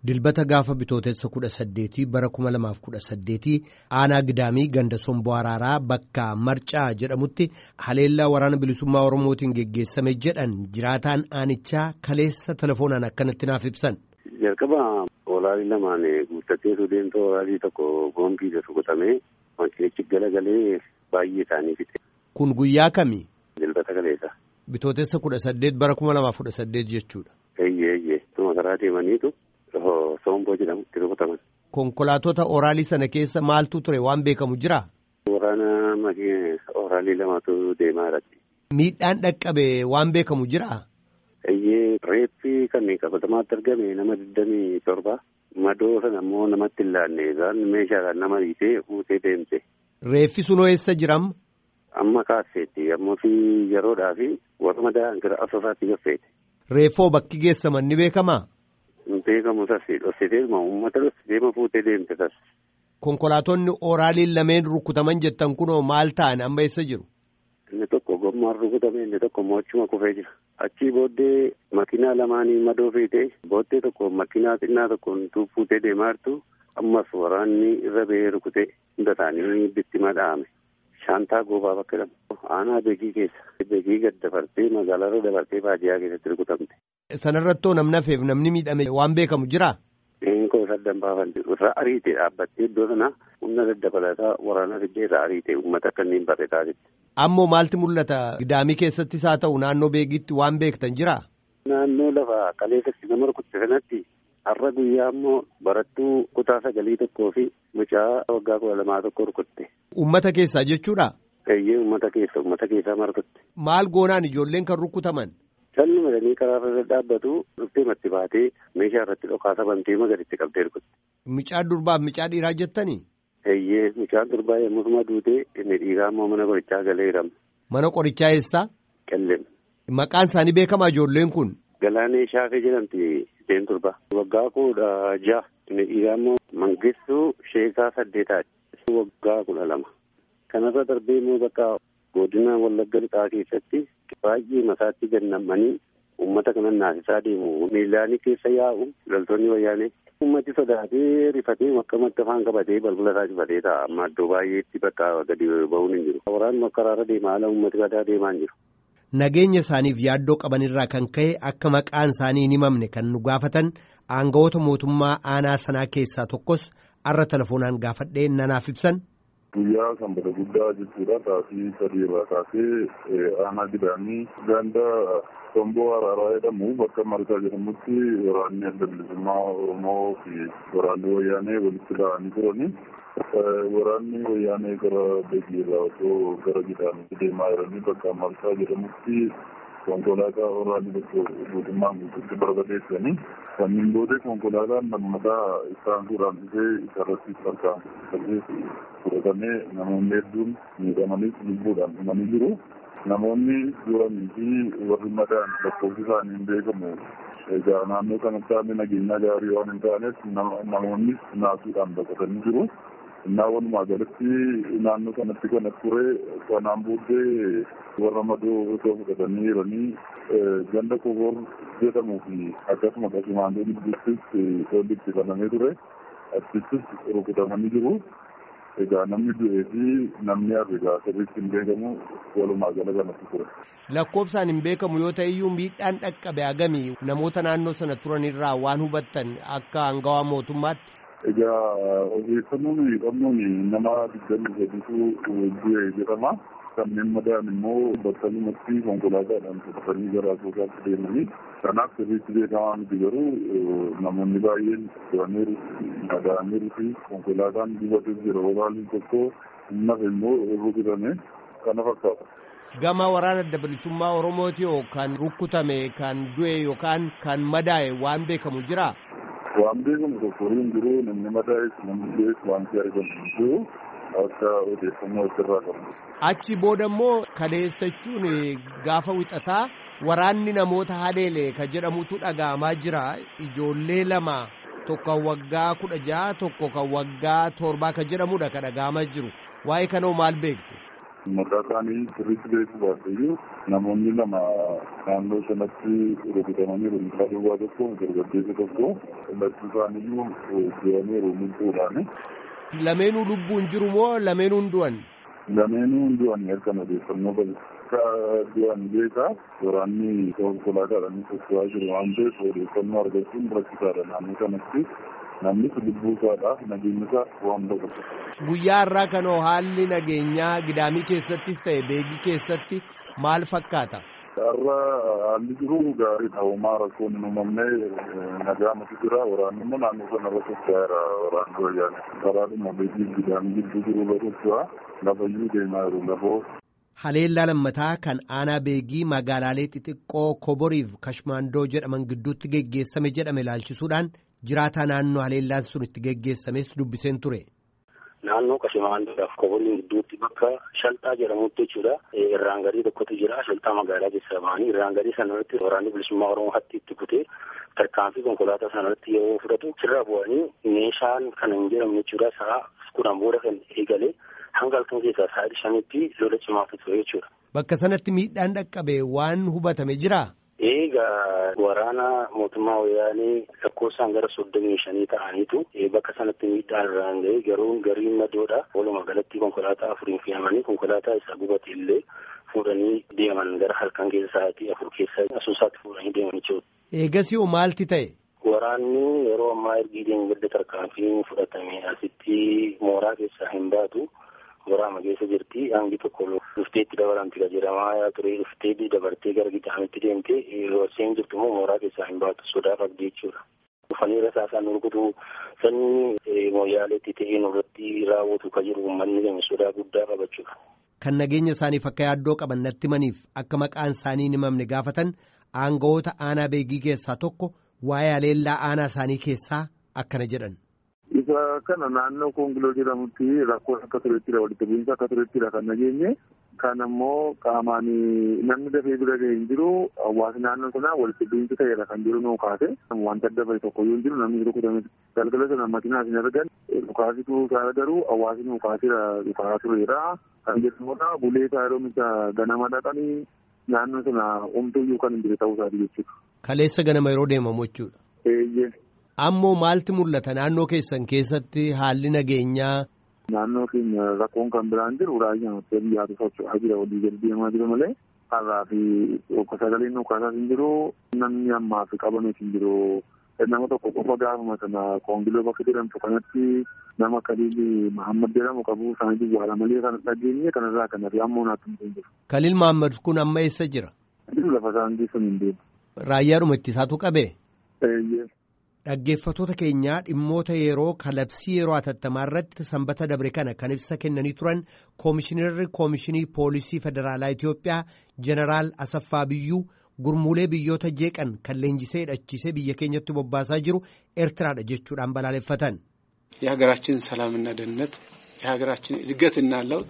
Dilbata gaafa bitootessa kudha saddeetii bara kuma lamaaf kudha saddeetii aanaa gidaamii ganda somboo araaraa bakka marcaa jedhamutti haleellaa waraana bilisummaa oromootiin geggeessame jedhan jiraataan aanichaa kaleessa telefoonaan akkanatti naaf ibsan. Jalqaba olaalii lamaan guuttateetu deemtoo olaalii tokko boombii rukutamee makiinichi galagalee baay'ee isaanii fixe. Kun guyyaa kami? Dilbata kaleessa. Bitootessa kudha saddeet bara kuma lamaaf kudha saddeet jechuudha. Eeyyee eeyyee tuma karaa deemaniitu somboo jedhamutti rukutaman. Konkolaatota oraalii sana keessa maaltu ture waan beekamu jiraa? Waraana oraalii lamatu deemaa irratti. Miidhaan dhaqqabe waan beekamu jiraa? Eeyyee reeffi kan qabatamaatti argame nama digdamii torba madoo sana immoo namatti hin laanne isaan meeshaadhaan nama hiitee fuutee deemte. Reeffi sunoo eessa jiram? Amma kaasseetti ammoo fi yeroodhaa fi warra madaa'an gara asoosaatti gaffeete. Reeffoo bakki geessaman ni beekamaa? Hin beekamu sassi dhossitee uummata dhossitee fuutee deemte sas. Konkolaatonni oraaliin lameen rukutaman jettan kunoo maal ta'an amma eessa jiru? Inni tokko gommaan rukutame inni tokko mochuma kufee jira. Achii booddee makiinaa lamaanii madoo feetee booddee tokko makiinaa xinnaa tokkoon fuutee deemaa jirtu ammas waraanni irra ba'ee rukutee hunda isaanii bittima dha'ame. Shaantaa goobaa bakka jedhamu. Aanaa beekii keessa. Beekii gad dabartee magaalarra dabartee baadiyyaa keessatti rukutamte. Sanarrattoo namni hafeef namni miidhame waan beekamu jiraa? Eenkoo isa danbaafan irraa ariite dhaabbattee iddoo sana humna daddabalataa waraana fiddee irraa ariite uummata kanneen barreetaa jirti. Ammoo maalti mul'ata gidaamii keessattis haa ta'u naannoo beekitti waan beektan jiraa? Naannoo lafa kaleessatti nama rukutte sanatti har'a guyyaa ammoo barattuu kutaa sagalii tokkoo fi mucaa waggaa kudha lamaa tokko rukutte. Uummata keessaa jechuudha? Eeyyee uummata keessa uummata keessaa marfatte. Maal goonaan ijoolleen kan rukutaman? Calli madanii karaa irra dhaabbatu dhuftee matti baatee meeshaa irratti dhokaasa bantee magariitti qabdee rukutte. Mucaa durbaaf mucaa dhiiraa jettanii? Eeyyee mucaan durbaa yommusuma duutee inni dhiiraa immoo mana qorichaa galee hidhama. Mana qorichaa eessaa? Qellem. Maqaan isaanii beekamaa ijoolleen kun? Galaanee Shaafee jedhamti isheen durbaa. Waggaa kudha ja'a. Inni dhiiraa immoo Mangistuu Sheekaa saddeetaati. Waggaa kudha lama. Kanarra darbee immoo bakka godina Wallagga Lixaa keessatti baay'ee masaatti gannamanii uummata kanan naasisaa deemu. Miilaanii keessa yaa'u loltoonni wayyaanee. Uummati sodaatee rifatee makkamatti afaan qabatee balbala isaa cufatee ta'a. Amma iddoo baay'eetti bakka gadi ba'uun hin jiru. Waraanni karaarra deemaa haala uummati badaa deemaa hin jiru. Nageenya isaaniif yaaddoo qabanirraa kan ka'e akka maqaan isaanii hin himamne kan nu gaafatan aangawoota mootummaa aanaa sanaa keessaa tokkos arra telefoonaan gaafadhee nanaaf ibsan. Guyyaa sanbata guddaa jechuudha. Taasii sadii irraa kaasee aanaa gidaamii ganda somboo araaraa jedhamu bakka marsaa jedhamutti waraanni adda bilisummaa Oromoo fi waraanni wayyaanee walitti dha'anii turani. Waraanni wayyaanee gara beekii irraa osoo gara gidaamitti deemaa jiranii bakka marsaa jedhamutti konkolaataa waraanni tokko guutummaan guutuutti barbadeessanii kanneen booda konkolaataan lammataa isaan suuraan dhufee isarratti harkaan fudhatamee namoonni hedduun miidhamanis lubbuudhaan dhumanii jiru. Namoonni duranii fi warri madaan lakkoofsi isaanii hin beekamu. Egaa naannoo kanatti haalli nageenyaa gaarii waan hin taaneef namoonnis naasuudhaan baqatanii jiru. Innaa walumaa galatti naannoo kanatti kan ture kanaan booddee warra madoo osoo fudhatanii jiranii ganda koboor jedhamuu fi akkasuma qasumaandoo gidduuttis lolli itti banamee ture. Achittis rukutamanii jiru. Egaa namni du'ee fi namni hafe egaa sirriitti hin beekamu walumaa gala kanatti ture. Lakkoofsaan hin beekamu yoo ta'e iyyuu miidhaan dhaqqabe hagamii namoota naannoo sana turanirraa waan hubattan akka hangawaa mootummaatti. Egaa odeeffannoon qabnuun nama digdamii sadiitu du'e jedhama. Kanneen madaan immoo battalumatti konkolaataadhaan fudhatanii gara asoosaatti deemanii kanaaf sirriitti beekamaa miti garuu namoonni baay'een turaniiru madaa'aniiru fi konkolaataan gubates jira waraanni tokko humnaf immoo rukutame kana fakkaata. Gama waraana adda bilisummaa Oromooti kan rukkutame kan du'e yookaan kan madaa'e waan beekamu jiraa? Waan beekamu tokko hin jiru namni madaa'es namni du'es waan argamu hin jiru. akka odeeffannoo asirraa qabnu. Achi booda immoo kaleessachuun gaafa wixataa waraanni namoota haleele ka jedhamutu dhaga'amaa jira. Ijoollee lama tokko kan waggaa kudha jaha tokko kan waggaa torbaa ka jedhamudha ka dhaga'amaa jiru. Waa'ee kanoo maal beektu? Maqaa isaanii sirriitti beekuu baatteeyyuu namoonni lama naannoo sanatti rukutamaniiru mucaa duwwaa tokko dargaggeessa tokko lachuu isaaniiyyuu du'aniiru miltuudhaani. Lameenuu lubbuun jiru moo lameenuun du'an? Lameenuu du'an erga odeeffannoo qabu. Akka du'an beekaa waraanni konkolaataadhaan socho'aa jiru waan ta'eef odeeffannoo argachuun rakkisaadha naannoo kanatti. namni lubbuu isaadhaaf nageenya isaa waan baqatu. Guyyaa har'aa kanoo haalli nageenyaa gidaamii keessattis ta'e beegii keessatti maal fakkaata? Har'a haalli jiru gaariidha. Homaa rakkoon hin uumamne nagaamatu jira. Waraanni immoo naannoo sanarra socho'aadha. Waraanni wayyaane. Karaadhuma beekii gidaamii gidduu jiru irra socho'a. Lafayyuu deemaa jiru lafoo. Haleellaa lammataa kan aanaa beegii magaalaalee xixiqqoo Koboriif Kashmaandoo jedhaman gidduutti geggeessame jedhame ilaalchisuudhaan jiraataa naannoo haleellaan sun itti geggeessames dubbiseen ture. Naannoo Kashmaandoodhaaf Koborii gidduutti bakka shalxaa jedhamutti jechuudha. Irraan garii tokkotu jira. Shalxaa magaalaa keessaa ba'anii irraan garii sanarratti waraanni bilisummaa Oromoo hatti itti kutee tarkaanfii konkolaataa sanarratti yeroo fudhatu sirra bu'anii meeshaan kan hin jedhamne jechuudha. Sa'a kudhan booda kan eegale hanga halkan keessaa sa'aatii shanitti lola cimaatu ture jechuudha. Bakka sanatti miidhaan dhaqqabe waan hubatame jiraa? Egaa waraana mootummaa wayyaanee lakkoofsaan gara soddomii shanii ta'aniitu bakka sanatti miidhaan irraan ga'e garuu gariin madoodha. Walumaa galatti konkolaataa afuriin fe'amanii konkolaataa isaa gubate illee fuudhanii deeman gara halkan keessa sa'aatii afur keessa asuusaatti fuudhanii deeman jechuudha. Eegasii hoo maalti ta'e? Waraanni yeroo ammaa ergi deemgadda tarkaanfiin fudhatame asitti mooraa keessaa hin baatu. waraama keessa jirti hangi tokko dhufteetti dabalamti ka jedhamaa ture dhuftee dabartee gara gidaamitti deemte horseen jirtu immoo mooraa keessaa hin baatu sodaa qabdi jechuudha. Dhufanii rasaasaan rukutu sanyii mooyaaleetti ta'ee nurratti raawwatu ka jiru uummanni keenya sodaa guddaa qabachuudha. Kan nageenya isaaniif akka yaaddoo qaban natti maniif akka maqaan isaanii hin himamne gaafatan aangawoota aanaa beegii keessaa tokko waa'ee haleellaa aanaa isaanii keessaa akkana jedhan. Isa kana naannoo Koongiloo jedhamutti rakkoon akka turettidha walitti bu'iinsa akka turettidha kan nageenye. Kan ammoo qaamaan namni dafee bira ga'e hin jiru hawaasni naannoo sanaa walitti bu'iinsa ta'eera kan jiru nuu kaase. Wanta adda bahe tokko yoo hin jiru namni rukutame galgala sana makiinaas hin argan dhukaasitu isaa garuu hawaasni nuu kaaseera dhukaasaa tureera. Kan jedhamudha bulee isaa yeroo misa ganama dhaqanii naannoo sana homtuyyuu kan hin jire ta'uu isaati jechuudha. Kaleessa ganama yeroo deemamu jechuudha. Eeyyee. Ammoo maalti mul'ata naannoo keessan keessatti haalli nageenyaa. Naannoo keenya rakkoon kan biraan jiru raayyaan hottee biyyaatu socho'aa jira walii gadi deemaa jira malee har'aa fi sagaleen dhukaasaas hin jiru namni ammaa fi qabamees hin jiru. Nama tokko qofa gaafuma sana koongiloo bakka jedhamtu kanatti nama Kaliil Mahammad jedhamu qabu isaanii duwwaadha malee kan dhageenye kanarraa kan hafe ammoo naatti hin jiru. Kaliil Mahammad kun amma eessa jira? Lafa isaan geessan hin deemu. Raayyaadhuma ittisaatu qabee? Eeyyee. Dhaggeeffattoota keenyaa dhimmoota yeroo kalabsii yeroo hatattamaa irratti sanbata dabre kana kan ibsa kennanii turan koomishinarri koomishinii poolisii federaalaa Itoophiyaa jeneraal Asaffaa Biyyuu gurmuulee biyyoota jeeqan kan leenjisee hidhachiisee biyya keenyatti bobbaasaa jiru ኤርትራadha jechuudhaan balaaleffatan. የሀገራችን ሰላምና ደህንነት የሀገራችን እድገትና ለውጥ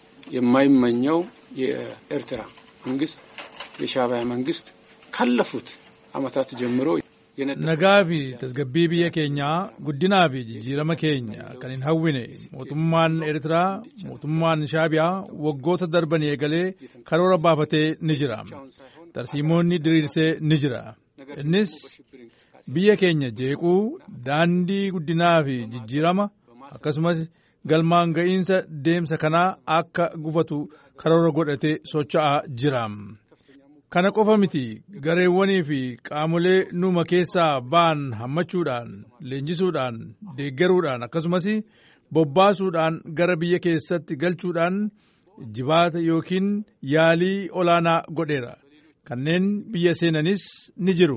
የማይመኘው የኤርትራ መንግስት የሻዕቢያ መንግስት ካለፉት ዓመታት ጀምሮ nagaa fi tasgabbii biyya keenyaa guddinaa fi jijjiirama keenya kan hin hawwine mootummaan eertiraa mootummaan shaabiyaa waggoota darban eegalee karoora baafatee ni jira tarsiimoonni diriirsee ni jira innis biyya keenya jeequu daandii guddinaa fi jijjiirama akkasumas galmaan ga'iinsa deemsa kanaa akka gufatu karoora godhatee socho'aa jira. Kana qofa miti gareewwanii fi qaamolee nuuma keessaa ba'an hammachuudhaan leenjisuudhaan deeggaruudhaan akkasumas bobbaasuudhaan gara biyya keessatti galchuudhaan jibaata yookiin yaalii olaanaa godheera. Kanneen biyya seenanis ni jiru.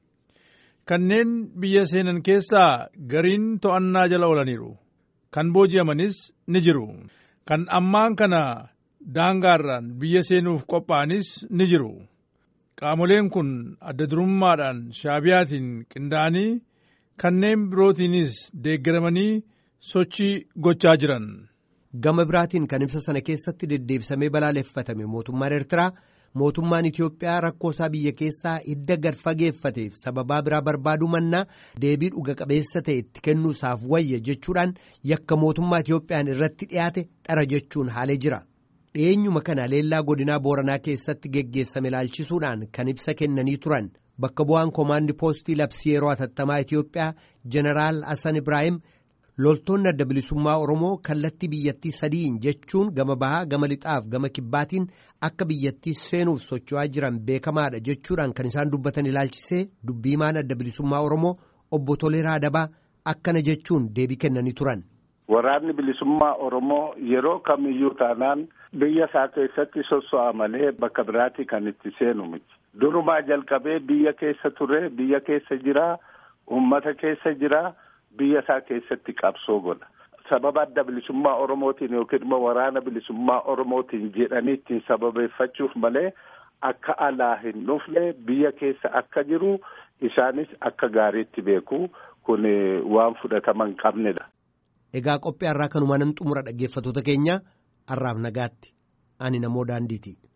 Kanneen biyya seenan keessaa gariin to'annaa jala oolaniiru. Kan booji'amanis ni jiru. Kan ammaan kana daangaarraan biyya seenuuf qophaa'anis ni jiru. Qaamoleen kun adda durummaadhaan shaabiyaatiin qindaa'anii kanneen birootiinis deeggaramanii sochii gochaa jiran. Gama biraatiin kan ibsa sana keessatti deddeebisamee balaaleffatame mootummaan Eertiraa mootummaan Itoophiyaa rakkoo isaa biyya keessaa hidda gad fageeffateef sababaa biraa barbaaduu mannaa deebii dhuga qabeessa ta'e itti kennuusaaf wayya jechuudhaan yakka mootummaa Itoophiyaan irratti dhiyaate dhara jechuun haalee jira. dhiyeenyuma kana haleellaa godinaa booranaa keessatti geggeessame ilaalchisuudhaan kan ibsa kennanii turan bakka bu'aan koomaandi poostii labsii yeroo hatattamaa Itiyoophiyaa jeneraal Hassan Ibrahim loltoonni adda bilisummaa Oromoo kallattii biyyattii sadiin jechuun gama bahaa gama lixaaf gama kibbaatiin akka biyyattii seenuuf socho'aa jiran beekamaadha jechuudhaan kan isaan dubbatan ilaalchisee dubbiimaan adda bilisummaa Oromoo obbo Toleeraa Dabaa akkana jechuun deebii kennanii turan. Waraanni bilisummaa Oromoo yeroo kamiyyuu taanaan biyya isaa keessatti sosso'a malee bakka biraatti kan itti seenu miti. Durumaa jalqabee biyya keessa ture, biyya keessa jira, uummata keessa jira, biyya isaa keessatti qabsoo godha. Sababa adda bilisummaa Oromootiin yookiin immoo waraana bilisummaa Oromootiin jedhanii ittiin sababeeffachuuf malee akka alaa hin dhufne biyya keessa akka jiru isaanis akka gaariitti beeku kun waan fudhatama hin qabnedha. Egaa qophii har'aa kanumaan xumura dhaggeeffatoota keenya har'aaf nagaatti ani namoo daandiiti.